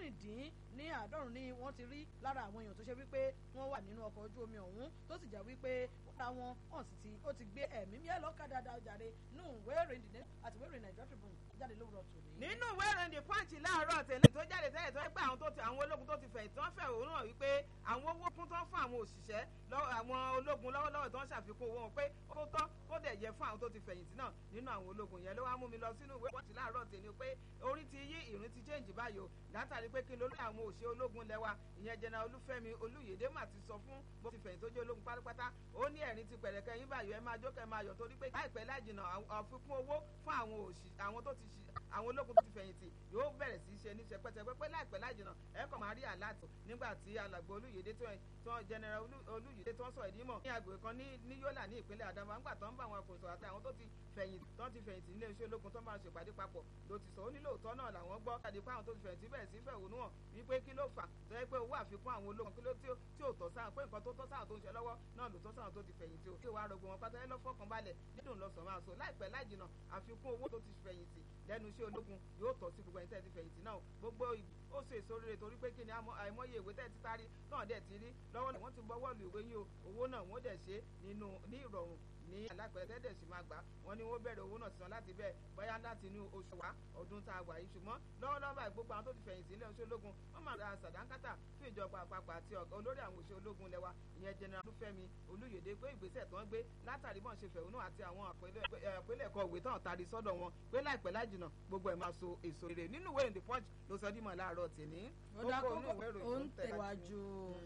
mẹ́rìndín ní àádọ́rùn ni wọ́n ti rí lára àwọn èèyàn tó ṣe wípé wọ́n wà nínú ọkọ̀ ojú omi ọ̀hún tó sì jẹ́ wípé wọ́n wọn hàn sí ti ó ti gbé ẹ̀mí mi ẹ̀ lọ́ka dáadáa jàre nù wẹ́ẹ̀rẹ̀ ìdílé àti wẹ́ẹ̀rẹ̀ nàìjíríà tribune jáde lówùrọ̀ tòní. nínú ìwé ìròyìn the punch láàárọ̀ tẹ̀lé tó jáde tẹ́lẹ̀ tó gbé àwọn tó ti àwọn ológun tó ti fẹ̀yìntì wọ́n fẹ̀ òun náà wípé àwọn owó kún tán fún àwọn òṣìṣẹ́ àwọn ológun lọ́wọ́lọ́wọ́ tó ń ṣàfikún owó wọn pé ó tọ́ kó dẹ̀ yẹ fún àwọn tó ti fẹ̀yìntì náà nínú àwọn ológun yẹn ló wá mú mi lọ sínú ìwé punch láàárọ̀ tẹ̀lé pé orí ti yí ìrìn ti change báyìí o látàrí pé kí lórí àwọn òṣè ológun lẹ́wà ìyẹn jẹ́nà olúfẹ́mi olúyèdè mà ti sọ fún bó ti fẹ̀yìntì tó jẹ́ ológun pátápátá ó ní ẹ̀rín ti pẹ̀rẹ̀kẹ́ yín báyìí ẹ máa jókè máa yọ̀ torí pé láìpẹ́ láìjìnà àfikún owó fún àwọn òṣì àwọn tó ti àwọn ológun tó ti fẹ̀yìntì yóò bẹ̀rẹ̀ sí í ṣe ní ṣẹpẹ́tẹpẹ́ pé láìpẹ́ láìjìnà ẹ kàn máa rí àláàtò nígbà tí alàgbà olúyèdè tó general olúyèdè tó ń sọ ìdí mọ̀ ní agbègbè kan ní yólà ní ìpínlẹ̀ Adamawa ńgbà tó ń bá àwọn akòròsọ àti àwọn tó ti fẹ̀yìntì tó ti fẹ̀yìntì nílé iṣẹ́ ológun tó máa ṣèpàdé papọ̀ ló ti sọ ó nílò òótọ́ náà làwọn gbọ́ kàdé pé àwọn tó ti fẹ̀yìntì bẹ̀rẹ̀ sí fẹ̀hónú hàn wípé kí ló fà tó yẹ pé owó àfikún àwọn ológun kí ló tí ò tọ́ sáà pé nǹkan tó tọ́ sáà tó ń ṣe lọ́wọ́ náà ló tọ́ sáà tó ti fẹ̀yìntì o kí wàá rọgbọ wọn pátá ẹ lọ fọkàn balẹ̀ dídùn lọ sàn máa so láìpẹ́ láìjìnà àfikún owó tó ti fẹ̀yìntì lẹ́nu iṣẹ́ ológun yóò tọ́ sí gbogbo ẹni tẹ́ ti fẹ̀yìntì náà gbogbo ó so èso rere torí pé kí ni àìmọye ìwé tẹ́ ti tarí náà dẹ̀ ti rí lọ́wọ́ náà wọ́n ti bọ́wọ́ lu ìwé yín o owó náà wọ́n dẹ̀ ṣe nínú ní ìrọ̀rùn ní alápẹ̀rẹ̀ tẹ́tẹ̀ sì máa gbà wọ́n ní wọ́n bẹ̀rẹ̀ owó náà sísan láti bẹ́ẹ̀ bóyá láti inú oṣù wa ọdún tá a wà yìí ṣùgbọ́n lọ́wọ́lọ́wọ́ báyìí gbogbo àwọn tó ti fẹ̀yìntì ilé oṣù ológun wọ́n máa ra sàdánkátà fún ìjọba àpapọ̀ àti olórí àwọn òṣè ológun lẹ́wà ìyẹn general olúfẹ́mi olúyèdè pé ìgbésẹ̀ tó ń gbé látàrí bọ́n ṣe fẹ̀hónú àti àwọn àpilẹ̀kọ òwe tán tari sọ́dọ̀ wọn pé láìpẹ́ lájìnà gbogbo ẹ̀ máa so èso rere nínú ìwé ìrìn the punch ló sọ dímọ̀ láàárọ̀ tèmi. ó dá kókó ó ń tẹ̀wájú.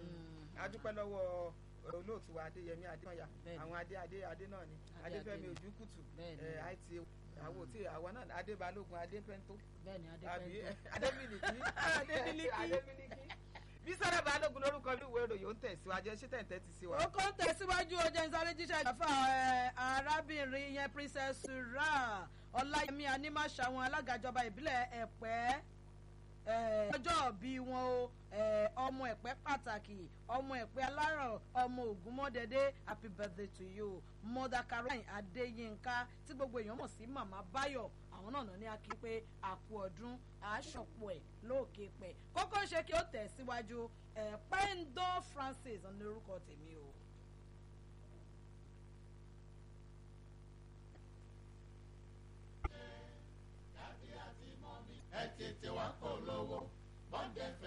adúpẹ́ lọ́wọ́ olóòtú wa adéyẹmí adéyẹmí àwọn adé adé adé náà ni adéfẹ́mi ojúkùtù àìtí àwọn òtí àwa náà adébálógun adépẹ́ntó àbí adémílìkì adémílìkì bísọ̀rọ̀ balógun lórúkọ ní ìwé ìròyìn ó ń tẹ̀síwájú ṣé tẹ̀ ń tẹ́tí sí wa. ó kọ́ ń tẹ̀síwájú ọjà ìsáré jíṣẹ́ ìjàfà arábìnrin yẹn princess sura ọláyẹmí anímàṣàwọn alága ìjọba ìbílẹ̀ ẹ̀pẹ́ ọjọ́ bí wọn o ọmọ ẹ̀pẹ́ pàtàkì ọmọ ẹ̀pẹ́ alárọ̀ ọmọ ògúnmọ́dẹ́dẹ́ happy birthday to you mother caroline adéyínká tí gbogbo èèyàn mọ̀ sí màmá báyọ̀ àwọn náà ní akí pé àkú ọdún àásọ̀pọ̀ ẹ̀ lóòkè pẹ̀ kókó ṣe kí ó tẹ̀ síwájú pendo francis ní orúkọ tèmi o. ẹ tètè wá kó lówó bọ́ndẹ̀fẹ̀.